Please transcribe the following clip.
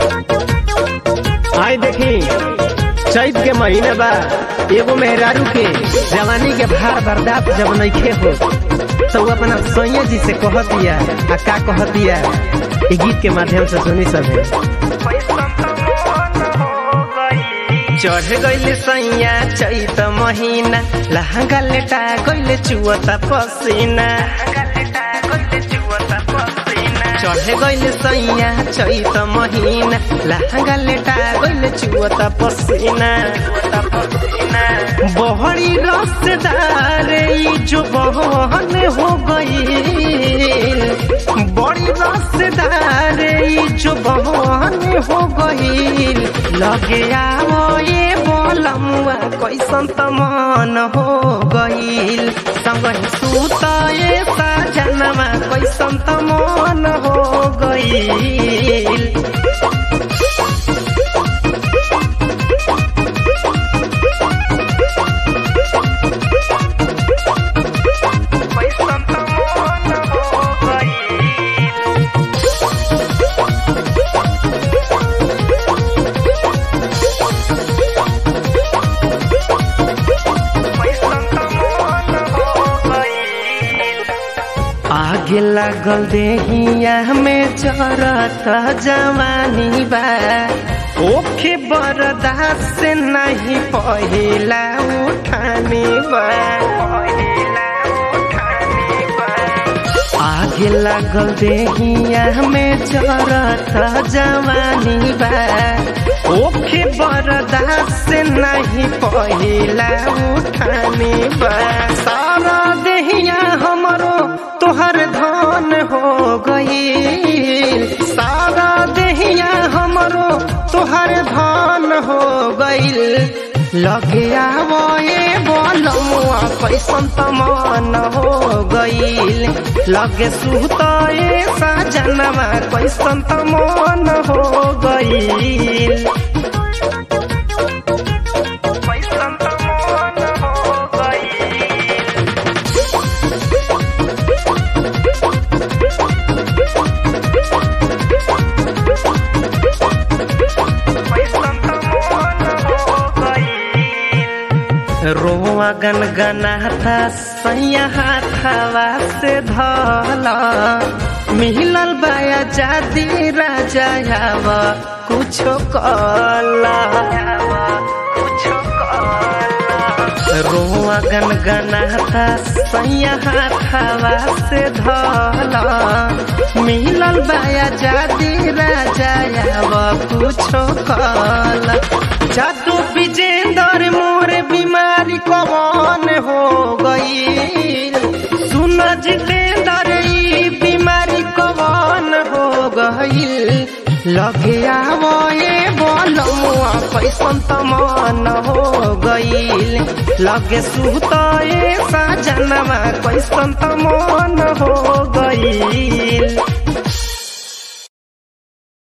आई देखी चैत के महीने बा एगो मेहरारू के जवानी के भार बर्दाश्त जब नइखे हो तो वो अपना सैया जी से कह दिया आ का कह दिया ये गीत के माध्यम से सुनी सभे चढ़ गइल सैया चैत महीना लहंगा लेटा गइल चुअता पसीना चढ़ गइल सैया चैत महीना लहंगा लेटा गइल चुअता पसीना बहरी रसदार ई जो बहन हो गईल बड़ी रसदार ई जो बहन हो गईल लगे आवो ये बोलमुआ कैसन त मन हो गईल संग सूत ये साजनमा कैसन त मन हो गईल आगे लागल देहिया में जरत जवानी बा ओखे बरदास से नहीं पहिला उठानी बा आगे लागल देहिया में जरत जवानी बा ओखे बरदास से नहीं पहिला उठानी बा सारा देहिया हमरो तोहर धान हो गई सारा देहिया हमरो तोहर धान हो गईल लगे आवो ये बोलमुआ कैसन तमान हो गईल लगे सुत ये साजनमा कैसन तमान हो गईल रोआ गन गनाथा सैया हाथवा से धला मिलल बाया जादी राजा यावा कुछो कला रोआ गन गनाथा सैया हाथवा से धला मिलल बाया जादी राजा यावा कुछो कला जादू विजेंदर मोर बीमारी कौन हो गई सुन जितेंदर ई बीमारी कौन हो गई लगे आवो ये बोलमुआ कैसन तमान हो गईल लगे सुत ये साजनमा कैसन तमान हो गईल